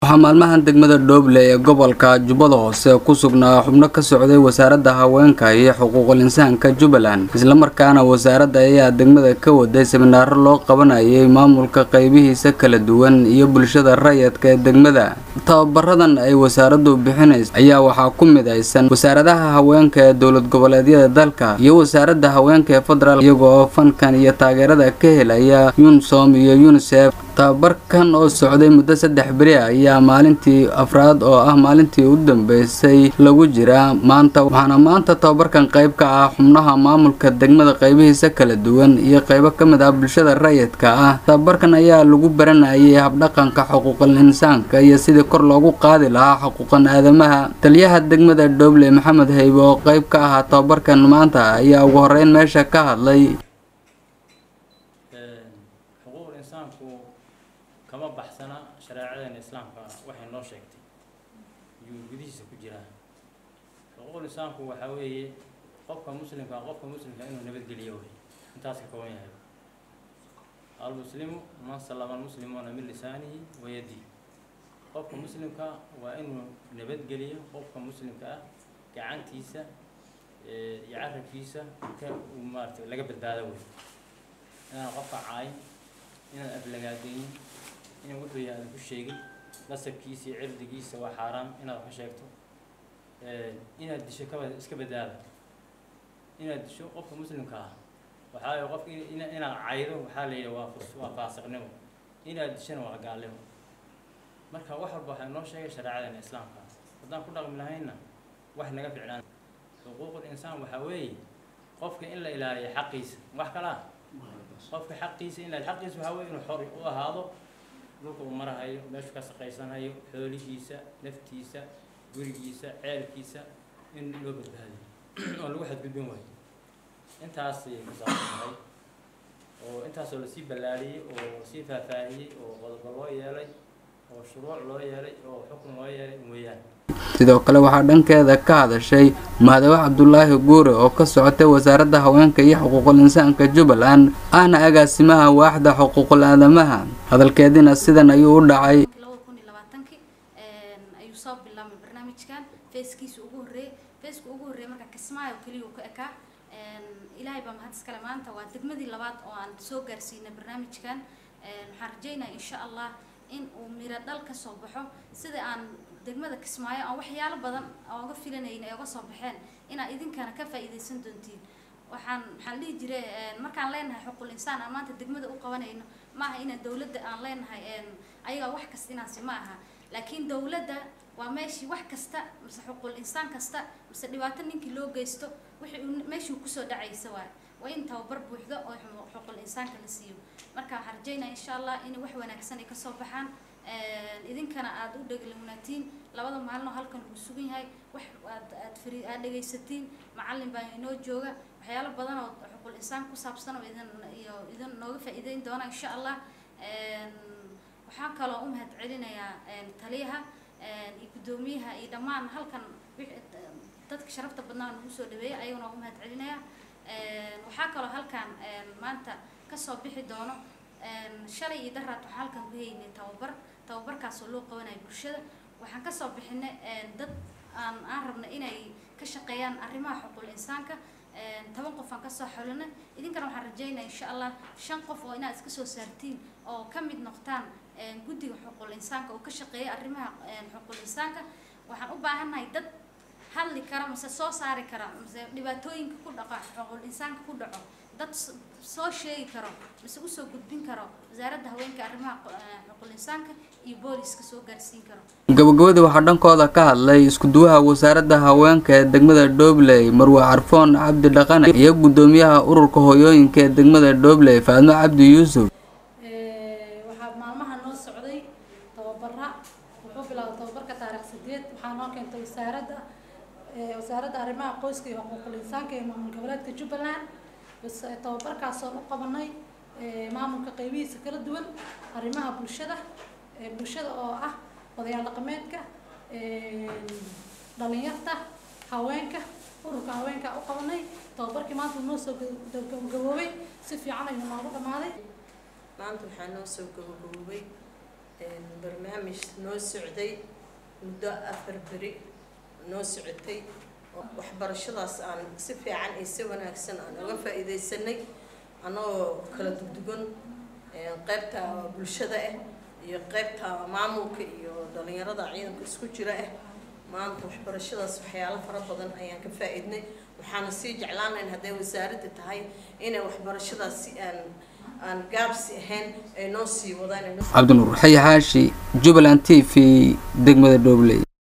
waxaa maalmahan degmada dhooble ee gobolka jubbada hoose ku sugnaa xubno ka socday wasaaradda haweenka iyo xuquuqul insaanka jubbaland islamarkaana wasaaradda ayaa degmada ka waday seminaaro loo qabanayay maamulka qeybihiisa kala duwan iyo bulshada rayidka ee degmada tababaradan ay wasaaraddu bixinaysa ayaa waxaa ku midaysan wasaaradaha haweenka ee dowlad goboleedyada dalka iyo wasaaradda haweenka ee federaal iyagoo fankan iyo taageerada ka helaya yunsom iyo unisef tababarkan oo socday muddo saddex beri ah ayaa maalintii afraad oo ah maalintii u dambeysay lagu jiraa maanta waxaana maanta tababarkan qayb ka ah xubnaha maamulka degmada qaybihiisa kala duwan iyo qaybo ka mid ah bulshada rayidka ah tababarkan ayaa lagu baranayay habdhaqanka xuquuqal insaanka iyo sidii kor loogu qaadi lahaa xuquuqan aadamaha taliyaha degmada dhooble maxamed haybe oo qayb ka ahaa tababarkan maanta ayaa ugu horeyn meesha ka hadlay xuquuqul insaanku kama baxsana shareecadeena islaamka waxay noo sheegtay yuu gudihiisa ku jiraa xuquuqul insaanku waxaa weeye qofka muslimka qofka muslimka inuu nabadgeliyo wey intaas ka kooban yahay almuslimu man salama almuslimuuna min lisaanihi wa yadihi qofka muslimka waa inuu nabadgeliyo qofka muslimka ah gacantiisa iyo carabkiisa ka uu maarata laga badbaado wey inaan qofka caayin inaan aflagaadeynin inaan wuxuu yahay aadan ku sheegin nasabkiisa iyo cirdigiisa waa xaaraan inaad wax ka sheegto inaad disho kaba iska badbaada inaad disho qofka muslimka ah waxaa la qofka inaad caydo waxaa la yidhi waa furs waa faasiqnimo inaad dishona waa gaalnimo marka wax walba waxaa noo sheegay shareecadeena islaamka haddaan ku dhaqmi lahaynna wax naga ficnaan xuquuqul insaan waxaa weeye qofka in la ilaaliyo xaqiisa wax kalaa qofka xaqiisa in la xaqiisa waxaa weeye inuu xor u ahaado dhulka uu marahayo meeshu ka shaqaysanayo xoolihiisa naftiisa gurigiisa ceelkiisa in loo badbaadiyo oo lagu xadgudbin waayo intaasay ku saabsan tahay oo intaasoo lasii ballaariyey oo lasii faahfaahiyey oo qodobo loo yeelay oo shuruuc loo yeelay oo xukun loo yeelay weeyaan sidoo kale waxaa dhankeeda ka hadashay mahadawe cabdulaahi guure oo ka socotay wasaaradda haweenka iyo xuquuqul insaanka jubbaland ahna agaasimaha waaxda xuquuqul aadamaha hadalkeedina sidan ayuu u dhacay ayuu soo bilaabmay barnaamijkan feeskiisa ugu horreeyey feeska ugu horreeyey marka kismaayo keliya ka ekaa ilaahay baa mahad iskale maanta waa degmadii labaad oo aan soo gaarsiinay barnaamijkan waxaan rajeynaya insha allah in uu miro dhal ka soo baxo sida aan degmada kismaayo aan waxyaalo badan ooga filanayna ay uga soo baxeen inaad idinkana ka faa'iidaysan doontiin waxaan waxaan dhihi jiray markaan leenahay xuquul insaan aan maanta degmada u qabanayno maaha inaan dowladda aan leenahay ayagaa wax kasta inaansi ma aha laakiin dowladda waa meeshii wax kasta mise xuquul insaan kasta mise dhibaato ninkii loo geysto wixii uu meeshuu kusoo dhacaysa waay waa in tababar buuxdo oo xuquul insaanka la siiyo marka waxaan rajeynaya insha allah in wax wanaagsan ay kasoo baxaan idinkana aada u dheglawnaatiin labada maalin oo halkan uu sugan yahay wax aad aad fari aad dhegaysatiin macallin baa inoo jooga waxyaalo badan oo xuquul insaan ku saabsan oo idin iyo idin nooga faa'iideyn doona insha allah waxaan kaloo u mahad celinayaa taliyaha iyo guddoomiyaha iyo dhammaan halkan dadka sharafta badnaa nagu soo dhaweeyay ayaguna u mahad celinaya waxaa kaloo halkan maanta kasoo bixi doono shalay iyo daraad waxaan halkan ku haynay tababar tababarkaasoo loo qabanayo bulshada waxaan kasoo bixinay dad aan aan rabnay inay ka shaqeeyaan arrimaha xuquul insaanka toban qof aan kasoo xolinay idinkana waxaan rajeynaya insha allah shan qof oo inaad iska soo saartiin oo ka mid noqtaan guddiga xuquul insaanka oo ka shaqeeya arrimaha xuquul insaanka waxaan u baahannahay dad hadli kara mise soo saari kara mise dhibaatooyinka ku dhaco xuquul insaanka ku dhaco dad soo sheegi karo mise usoo gudbin karo wasaaradda haweenka arrimaha xuquul insaanka iyo booliska soo gaarsiin karo gabagabadii waxaa dhankooda ka hadlay isku-duwaha wasaaradda haweenka ee degmada dhoobley marwe carfoon cabdi dhaqane iyo guddoomiyaha ururka hooyooyinka ee degmada dhoobley faadmo cabdi yuusuf waxaa maalmaha noo socday tababara wuxuu bilaabay tababarka taariikh sideed waxaa noo keentay wasaaradda wasaaradda arrimaha qoyska iyo xuquuqul insaanka ee maamul goboleedka jubbaland tababarkaasoo u qabanay maamulka qeybihiisa kala duwan arrimaha bulshada bulshada oo ah odayaal dhaqameedka dhalinyarta haweenka ururka haweenka u qabanay tababarkii maanta noo soo gaboobay si fiican ayuu noogu dhamaaday maanta waxaa noo soo gabagaboobay barnaamij noo socday muddo afar beri noo socotay waxbarashadaas aan si fiican iyo si wanaagsan aan uga faa-iideysanay annagoo kala dugdugan qeybta bulshada ah iyo qeybta maamulka iyo dhalinyarada ciidanka isku jira ah maanta waxbarashadaas waxyaalo fara badan ayaan ka faa-iidnay waxaana sii jeclaanayn hadday wasaaradda tahay inay waxbarashadaas si aan aan gaabsi ahayn ay noo sii wadaan cabdinuur xayi xaashi jubbaland t v degmada dhobley